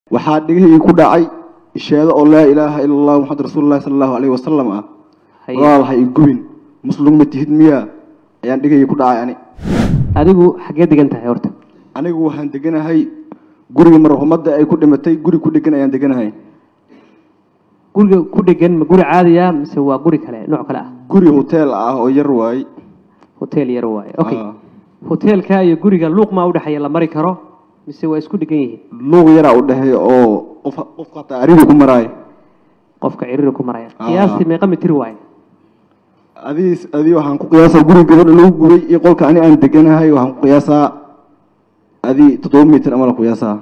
waxaa dhigahii ku dhacay isheedo oo laa ilaaha ila allah muxamad rasuulullahi sala allahu alayhi wasalam ah Haye. walaal ha igubin muslum ma tihid miyaa ayaan dhigahii ku dhacay ani adigu xaggee degan tahay horta anigu waxaan deganahay guriga marxumadda ay ku dhimatay guri ku dhegan ayaan deganahay guriga ku dhegan ma guri caadiya mise waa guri kale nooc kale ah guri hoteel ah oo yar waay hotel yar waaye okay Ah. hoteelka iyo guriga luuq maa udhexeeya la mari karo mise waa isku dhegan yihiin luuq yaraa u dhexeeya oo qof qofka hataa ariri ku maraay qofka ciriiri ku maraya Ah. qiyaastii meeqa mitir waaye adii adii waxaan ku qiyaasaa guriga gabadha lagu gubay iyo qolka ani aan deganahay waxaan ku qiyaasaa adii toddoba mitir ama la qiyaasaa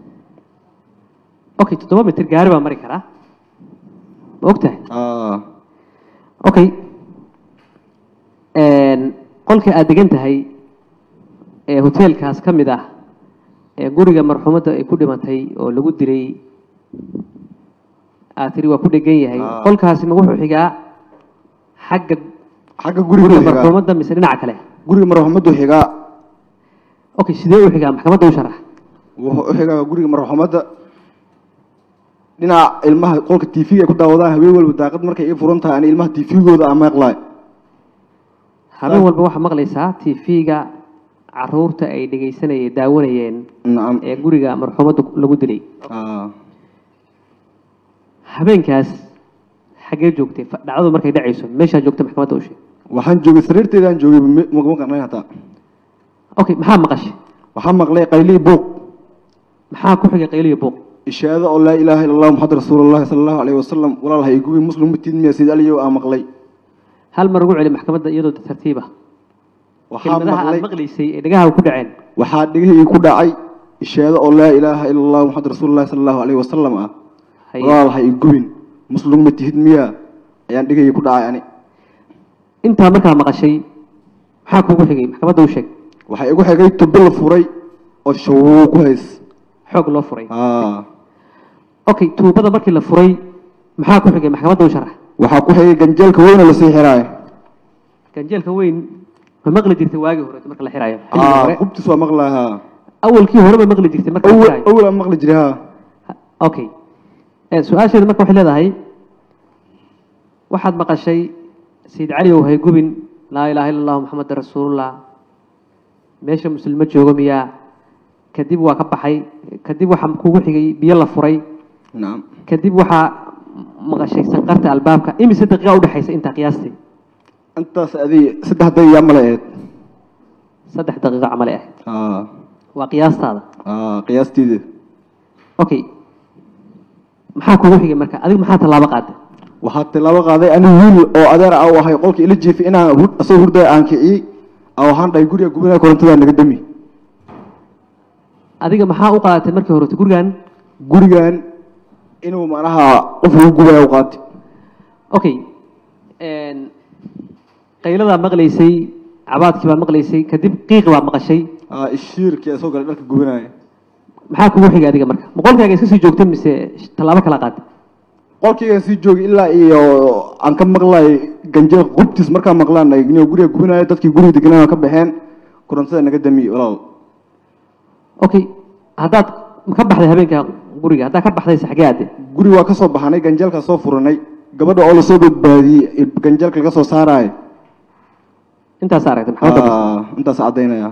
okay toddoba mitir gaari baa mari karaa ma ogtahay Ah, okay qolka aad degan tahay ee hoteelkaas ka mid ah ee guriga marxuumadda ay ku dhimatay oo lagu dilay aad tiri waa ku dhegan yahay Ah. qolkaasi ma wuxuu xigaa xagga xagga guriga guriga xigaa marxuumadda mise dhinaca kale guriga marxumaddu xigaa okay sidee u xigaa maxkamadda u sharax wuxuu u xigaa guriga marxumadda dhinaca ilmaha qolka tv ay ku daawadaan habeen walba daaqad markay ii furan tahay ani ilmaha tvgooda aan meeqlaay habeen walba waxaa maqlaysaa tv-ga caruurta ay dhegaysanayeen daawanayeen nacam ee guriga marxuumadda lagu dilay Ah, habeenkaas xaggee joogtay fa- dhacdadu markay dhacayso meeshaa joogta maxkamadda u sheeg waxaan joogay sariirteedaan joogay ma- ma qarnayn hataa okay maxaa maqashay waxaan maqlay qaylii buuq maxaa ku xigay qayliyo buuq ishaado oo laa ilaaha ila allah muxamad rasuulullahi sala allahu alayhi wasalam walaal ha igubi muslim matid miya sida aliyow aan maqlay hal mar ugu celi maxkamadda iyadoo tartiib ah waxaa kelmadaha aad maqlay maqlaysay ee dhagaha ku dhaceen waxaa dhigahii ku dhacay ishaado oo laa ilaaha ila allah muxamad rasuulullahi sala allahu alayhi wasalam ah Haye. walaal ha igubin muslim ma tihid miyaa ayaan dhigahii ku dhacay ani intaa markaa maqashay maxaa kugu xigay maxkamadda u sheeg waxaa igu xigay tubo la furay oo shawuu ku hays xoog loo furay Ah, okay tuubada markii la furay maxaa ku xigay maxkamadda u sharax waxaa ku xigay ganjeelka weyna lasii xiraayo ganjeelka weyn ma maqli jirtay waagii hore marka la xiraayo xilligii Ah, hore qubtiis waa maqlahaa awalkii hore ma maqli jirtay marka la awal xiraayo awal aan maqli jiray ha okay Eh, su-aasheedu marka waxay leedahay waxaad maqashay sayid cali ow hay gubin laa ilaaha illa allahu maxameda rasuulullah meesha muslimo joogo miyaa kadib waa ka baxay kadib waxaa kugu xigay biyo la furay nacam kadib waxaa maqashay sanqarta albaabka imise daqiiqa udhexaysa intaa qiyaastii intaas adii saddex daqiiqa male ahayd saddex daqiiqo camale ah Ah, waa qiyaastaada ah, qiyaastiida okay maxaa kugu xigay marka adigu maxaa tallaabo qaaday waxaa tilaabo qaaday ani wiil oo adeer ah u ahay qolka ila jiifay inaan hur- asagoo hurday aan kiciyey oo waxaan dhahay guriga gubinaya korontadaa naga dami adiga maxaa u qaadatay markii horete gurigan gurigan inuu macnaha qof lagu gubaya u qaatay okay qayladaa maqlaysay cabaadkii baa maqlaysay kadib qiiqi baa maqashay Ah, ishiirkii soo galay dharka gubinaya maxaa kugu xigay adiga marka ma qolkaaga iska sii joogtay mise tallaabo kala qaaday qolkayga sii joogay ilaa iyo aan ka maqlay ganjeel qubtiis markaan maqlaan inuu guriga gubinaya dadkii guriga deganaa ka baxeen korontada naga dami walaal okay haddaad ma ka baxday habeenka guriga haddaad ka baxdayse xagee aade guriga waa ka soo baxanay ganjeelkaa soo furanay gabadha oo lasoo badbaadiyey ganjeelka laga soo saaraayo intaas aragtay maxkamadda bas Ah, intaas caddaynaya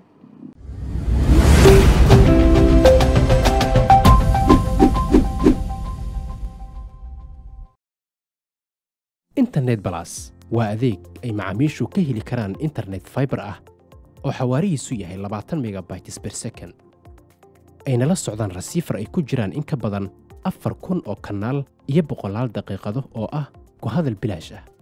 internet balas waa adeeg ay macaamiishu ka heli karaan internet fiber ah oo xawaarihiisu yahay labaatan megabytes per second ayna la socdaan rasiifar ay ku jiraan in ka badan afar kun oo kanaal iyo boqolaal daqiiqado oo ah ku hadal bilaash ah